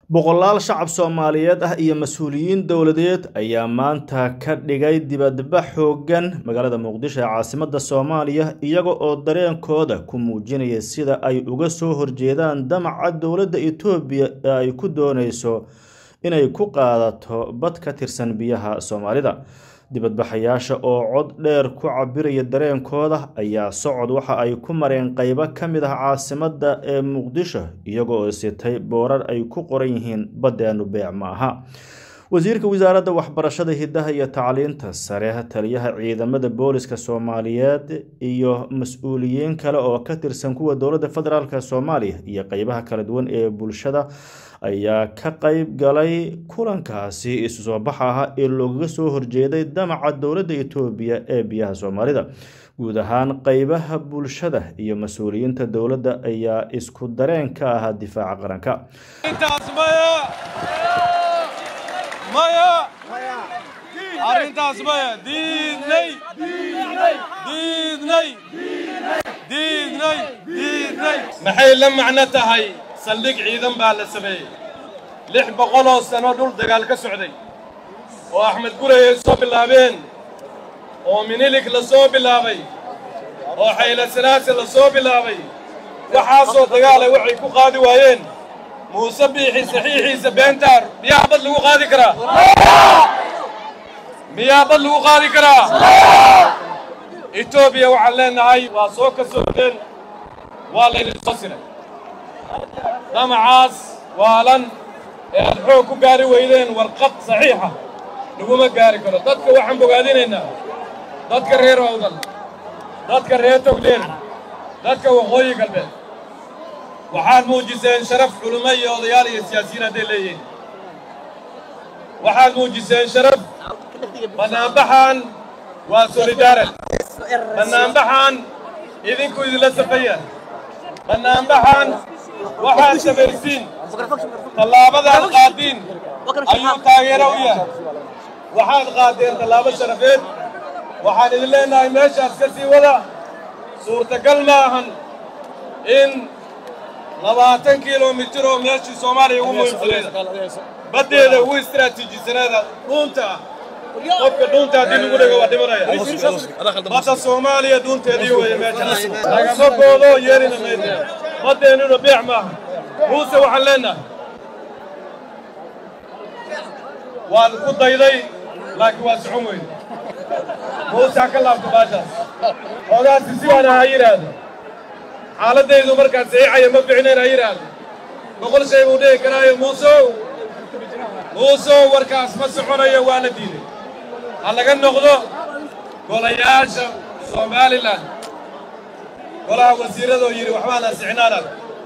boqolaal shacab soomaaliyeed ah iyo mas-uuliyiin dowladeed ayaa maanta ka dhigay dibadbax xooggan magaalada muqdisho ee caasimadda soomaaliya iyaga oo dareenkooda ku muujinaya sida ay uga soo horjeedaan damaca dowladda etoobiya ee ay ku dooneyso inay ku qaadato bad ka tirsan biyaha soomaalida dibadbaxayaasha oo cod dheer ku cabiraya dareenkooda ayaa socod waxa ay ku mareen qeybo ka mid ah caasimadda ee muqdisho iyaga oo sitay boorar ay ku qoran yihiin baddeenu beec ma aha wasiirka wasaaradda waxbarashada hidaha iyo tacliinta sare taliyaha ciidamada booliska soomaaliyeed iyo mas-uuliyiin kale oo ka tirsan kuwa dowladda federaalk soomaaliya iyo qeybaha kala duwan ee bulshada ayaa ka qeyb galay kulankaasi isu soo baxa ah ee loogaga soo horjeeday damaca dowladda etoobiya ee biyaha soomaalida guud ahaan qeybaha bulshada iyo mas-uuliyiinta dowladda ayaa isku dareen ka ahaa difaaca qaranka arrintaas maya diidnay diidnay diidnay diidnay maxay la macno tahay saldhig ciidan baa la sameeyey lix boqoloo sano dhul dagaal ka socday oo axmed gurey ay soo bilaabeen oo minilig la soo bilaabay oo xayla sanaase la soo bilaabay waxaasoo dagaala waxay ku qaadi waayeen muuse biixi saxiixiisa beentaar miyaa bad lagu qaadi karaa miyaa bad lagu qaadi karaa etoobiya waxaan leennahay waa soo ka socdeen waa laydin soo siray damacaas waalan ee aad xoog ku gaari weydeen warqad saxiixa laguma gaari karo dadka waxaan bogaadinaynaa dadka reer awdal dadka reer togdheer dadka waqooyi galbeed waxaad muujiseen sharaf culummo iyo odayaal iyo siyaasiyiin hadday leeyihiin waxaad muujiseen sharaf bannaanbaxan waa solidaaran bannaanbaxan idinku idinla safaya bannaanbaxan waxaad samaysiin tallaabadaad qaadiin ayuu taageero u yahay waxaad qaadeen tallaabo sharafeed waxaan idin leennahay meeshaas ka sii wada suurtagal ma ahan in labaatan kilomitir oo meeshii soomaaliya ugu muhiimsaneeda baddeeda ugu istaraatiijisaneeda dhuunta ah qofka dhuunta haddii lagu dhego waa dhimanaya badda soomaaliya dhuunteedii weeye meeshaas lagama goodo yeelina maydo baddeennuna beec maaha muuse waxaan leennahay waan ku dayday laakiin waa socon weyne muuse ha ka laabto baashaas xoogaasi sidaana ha yidhaahdo xaaladdaydu markaan saxiixaya ma ficnayn ha yidhaahdo boqol shay buu dhihi karaayo muusow muusow warkaas ma soconayo waa la diiday ha laga noqdo golayaasha somalilan golaha wasiirradoo yidhi waxbaan ansixinaanad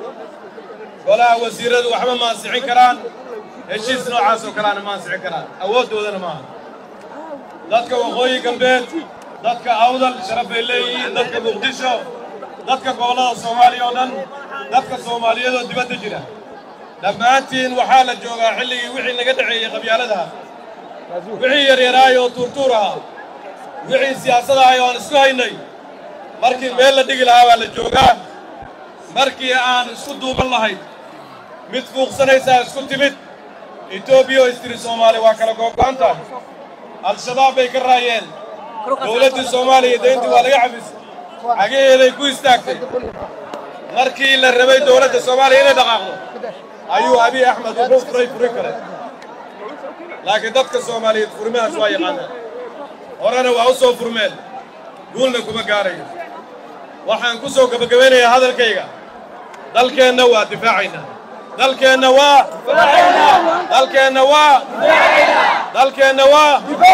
golaha wasiirradu waxba ma ansixin karaan heshiis noocaas oo kaleana ma ansixin karaan awooddoodana maaha dadka waqooyi galbeed dadka awdal sharaf bay leeyihiin dadka muqdisho dadka gobollada soomaaliya oo dhan dadka soomaaliyeedoo dibadda jira dhammaantiin waxaa la joogaa xilligii wixii naga dhexeeyey qabyaaladaha wixii yaryaraay oo tuurtuur ahaa wixii siyaasadahay oo aan isku haynay markii meel la dhigi lahaa baa la joogaa markii aan isku duuban lahayn mid fuuqsanaysaa isku timid etoobiya oo istiri soomaali waa kala googo'an tahay al-shabaab bay ka raayeen dowladdii soomaaliya dayntii waa laga cafisay cagaheeday ku istaagtay markii la rabay dowladda soomaaliya inay dhaqaaqdo ayuu abiy axmed wuxuu furay furi kale laakiin dadka soomaaliyeed furimahaas waa yaqaanaan horena waa u soo furmeen guulna kuma gaarayo waxaan ku soo gebagabaynayaa hadalkayga dalkeenna waa difaacaynaa dalkeenna waa dalkeenna waa dalkeenna waa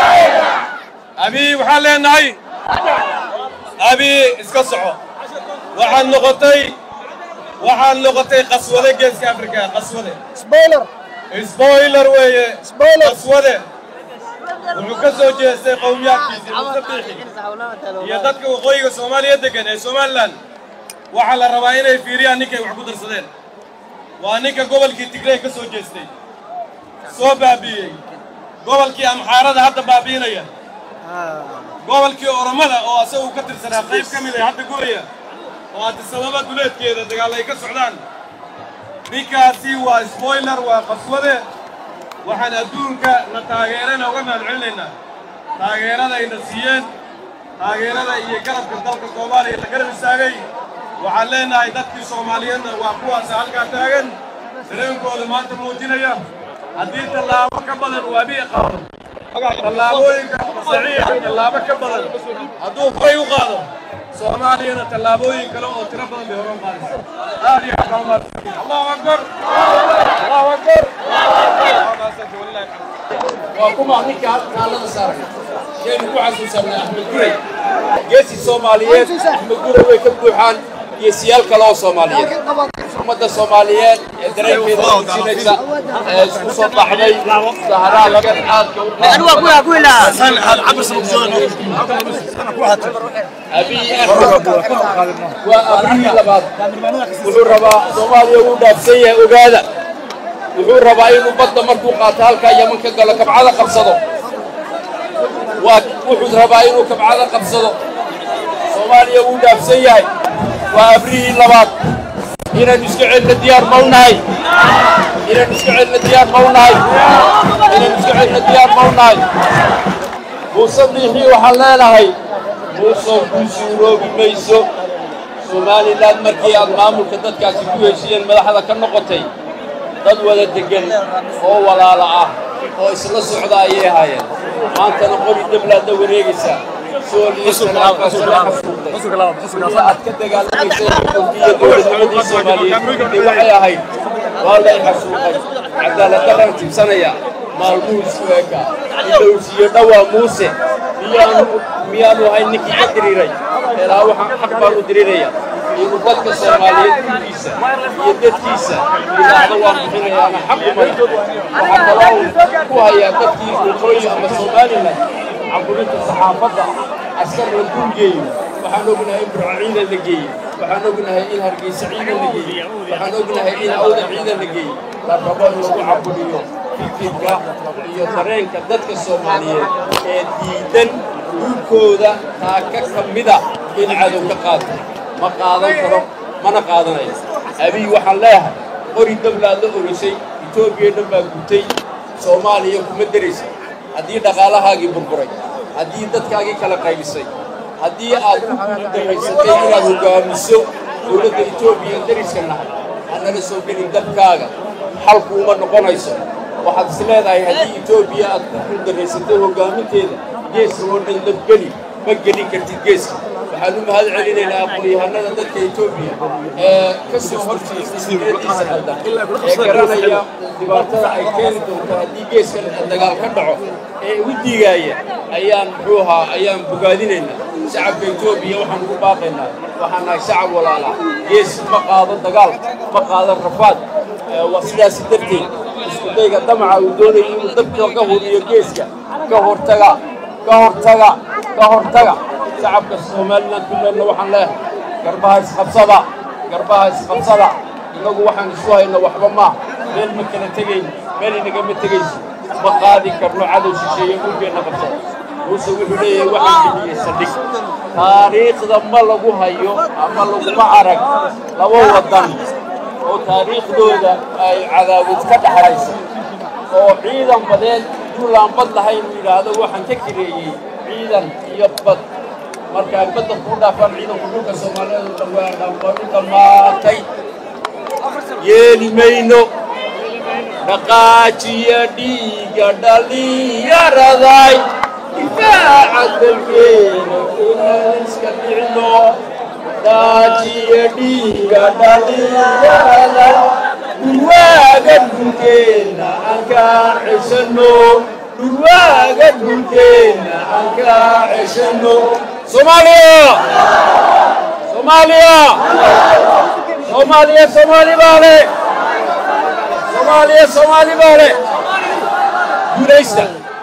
abiy waxaan leennahay abiy iska soco waxaad noqotay waxaad noqotay qaswade geeska afrika qaswade sboiler weeye qaswade wuxuu ka soo jeestay qowmiyaadkiisii muuse biixi iyo dadka waqooyiga soomaaliya deggan ee somalilan waxaa la rabaa inay fiiriyaan ninkay wax ku darsadeen waa ninka gobolkii tigrey ka soo jeestay soo baabi'iyey gobolkii amxaarada hadda baabi'inaya gobolkii oromada oo asagu ka tirsanaa qayb ka mid ah hadda guraya oo addisababa duleedkeeda dagaal ay ka socdaan ninkaasi waa sboiler waa qaswade waxaan adduunka na taageerana uga mahad celinaynaa taageerada ayna siiyeen taageerada iyo garabka dalka soomaaliya la garab istaagay waxaan leenahay dadkii soomaaliyeedna waa kuwaasa halkaa taagan dareenkooda maanta muujinaya haddii tallaabo ka badan waa bii qaado tallaabooyinka saxiixa tallaabo ka badan hadduu horay u qaado soomaaliyana tallaabooyin kale oo tiro badan bay horan qaadaysa aad iyo aad baa mahadsan allahu akbar allahu akbar waa kuma ninka kaalada saaray shaynu ku xasuusanay axmed guray geesi soomaaliyeed axmed guray way ka buuxaan geesiyaal kale oo soomaaliyeed ummadda soomaaliyeed ee dareenkeeda muujinaysa ee isku soo baxday saharaadkan aadka abiy axmed waa abrihii labaad wuxuu rabaa soomaaliya wuu dhaafsan yahay ogaada wuxuu rabaa inuu badda markuu qaato halkaa yaman ka galo kabcada qabsado waa wuxuu rabaa inuu kabcada qabsado soomaaliya wuu dhaafsan yahay waa abrihii labaad inaynu iska celina diyaar ma u nahay inaynu iska celina diyaar ma u nahay inaynu iska celina diyaar ma u nahay muuse biixii waxaan leenahay muusow kuu suuroobi mayso somalilan markii aad maamulka dadkaasi ku heshiiyeen madaxda ka noqotay dad wada deggan oo walaala ah oo isla socda ayay ahaayeen maantana qori dablaadda wareegaysaa sool iyo salaamka sala xasuuqday aad ka dagaalamaysay xukunkiiyo dowladnimadii soomaaliyeed de waxay ahayd waa lay xasuuqay cadaaladdaraan tibsanaya maalmuhu isku eka ilowsiyo dhawaa muuse miyaanu miyaanu ahayn ninkii ka diriiray ilaa waxaan xaq baan u diriraya inuu dadka soomaaliyeed gurgiisa iyo dadkiisa yidhaahdo waan bixinayaana xaq umay waxaa kaloo ku hayaa dadkii waqooyi ama somalilan caburinta saxaafadda askar la dulgeeyo waxaan ognahay in burco ciidan la geeyey waxaan ognahay in hargeysa ciidan la geeyey waxaan ognahay in awda ciidan la geeyey la rabo in lagu caburiyo fikirka iyo dareenka dadka soomaaliyeed ee diidan dhulkooda taaka ka mida in cadow ka qaato ma qaadan karo mana qaadanayo abiy waxaan leeyahay qori dablaad la orisay etoobiya dhan baa gutay soomaaliya kuma deraysa haddii dhaqaalahaagii burburay haddii dadkaagii kala qaybisay haddii aad ku guuldarraysatay inaad hoggaamiso dowladda etoobiya deriska nahay hanala soo gelin dabkaaga xalku uma noqonayso waxaad is leedahay haddii etoobiya aad ku guuldarraysatay hoggaaminteeda geeska oo dhan dabgeli ma gelin kartid geeska waxaan u mahad celinaynaa aqoon-yahanada dadka etoobiya ee ka soo horjeesta fikradiisa qaldan ee garanaya dhibaatada ay keeni doonto haddii geeska dagaal ka dhaco ee u diigaaya ayaan muxuu ahaa ayaan bogaadinaynaa shacabka etoobiya waxaan ugu baaqaynaa waxaan nahay shacab walaala gees ma qaado dagaal ma qaado rafaad waa sidaas darteed isku dayga damaca uu doonaya inuu dabka ka huriyo geeska ka hortaga ka hortaga ka hortaga shacabka somalilan kulleedna waxaan leehay garbaha isqabsada garbaha isqabsada innagu waxaan isu hayna waxba maa meel ma kala tegayn meel inagama tegayso ma qaadi karno cadow shisheeye dhulkeenna qabsada muuse wuxuu leeyahay waxaan bixiyey saldhig taariikhda ma lagu hayo ama laguma arag laba waddan oo taariikhdooda ay cadaawad ka dhaxaysa oo ciidan badeed duulaan bad lahayn uu yidhaahdo waxaan ka kireeyey ciidan iyo bad marka ay badda kuu dhaafaan ciidanku dhulka soomaaliyeed oo dhan waa dhambaru dhammaatay yeeli mayno dhaqaajiya dhiigga dhallinyaraday difaaca dalkeena inaan iska dhicno dhaqaajiya dhiigga dhallinyarada dhulwaaga dhulkeenna aan kaa ceshanno dhulwaaga dhulkeenna aan kaa ceshanno soomaaliya soomaaliya soomaaliya soomaali baa le soomaaliya soomaali baa le guulaysta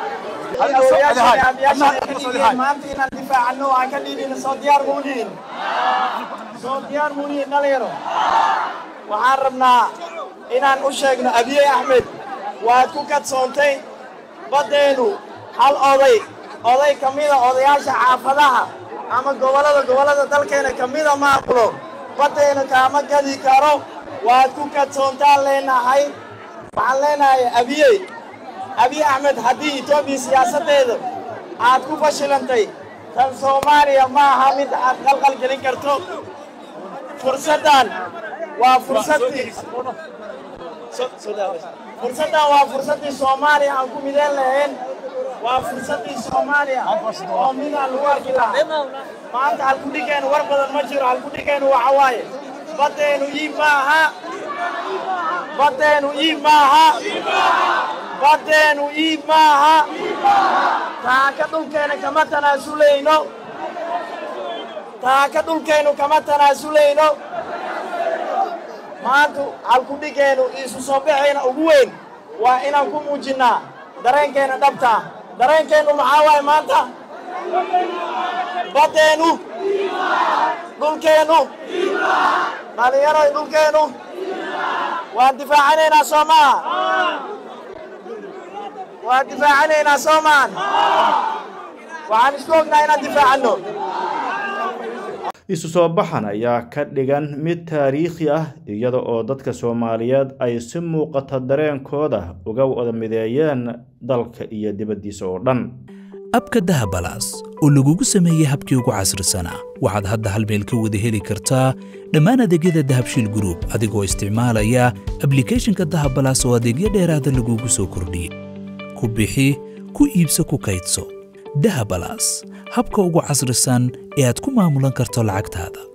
maanta inaan difaacano aan ka dhiidhina soo diyaar muunihin soo diyaar muunihin dhalinyaro waxaan rabnaa inaan u sheegno abiye axmed waad ku kadsoontay baddeenu hal oday oday ka mida odayaasha xaafadaha ama gobollada gobollada dalkeena ka mida maamulo baddeena kaama gadi karo waad ku kadsoontaan leenahay waxaan leenahay abiyey abiy axmed haddii etoobiya siyaasaddeeda aad ku fashilantay tan soomaaliya ma aha mid aad qalqal gelin karto fursaddan waa fursaddii fursaddan waa fursaddii soomaaliya aan ku mideen lahayn waa fursaddii soomaaliya oo midaan lagu arki lahaa maanta halkudhigeenu war badan ma jiro halkudhigeenu waxa waaye baddeenu iib ma aha baddeenu iib ma aha baddeenu iib ma aha taaka dhulkeena kama tanaasulayno taaka dhulkeennu kama tanaasulayno maanta halkudhigeenu isu soo baxayna ugu weyn waa inaan ku muujinnaa dareenkeenna dhabtaa dareenkeennu maxaa waaye maanta baddeennu dhulkeennu dhallinyaroy dhulkeennu waan difaacanaynaa soo maha waan difaacanaynaa soo maan waxaan isku ognaa inaan difaacanno isu soo baxan ayaa ka dhigan mid taariikhi ah iyada oo dadka soomaaliyeed ay si muuqata dareenkooda uga wada mideeyeen dalka iyo dibaddiisa oo dhan abka dahabalaas oo lagugu sameeyey habkii ugu casrisanaa waxaad hadda hal meel ka wada heli kartaa dhammaan adeegyada dahabshiil gruub adigoo isticmaalaya ablikhethonka dahabalaas oo adeegyo dheeraada lagugu soo kordhiyey ku bixi ku iibso ku kaydso dahabalaas habka ugu casrisan ee aad ku maamulan karto lacagtaada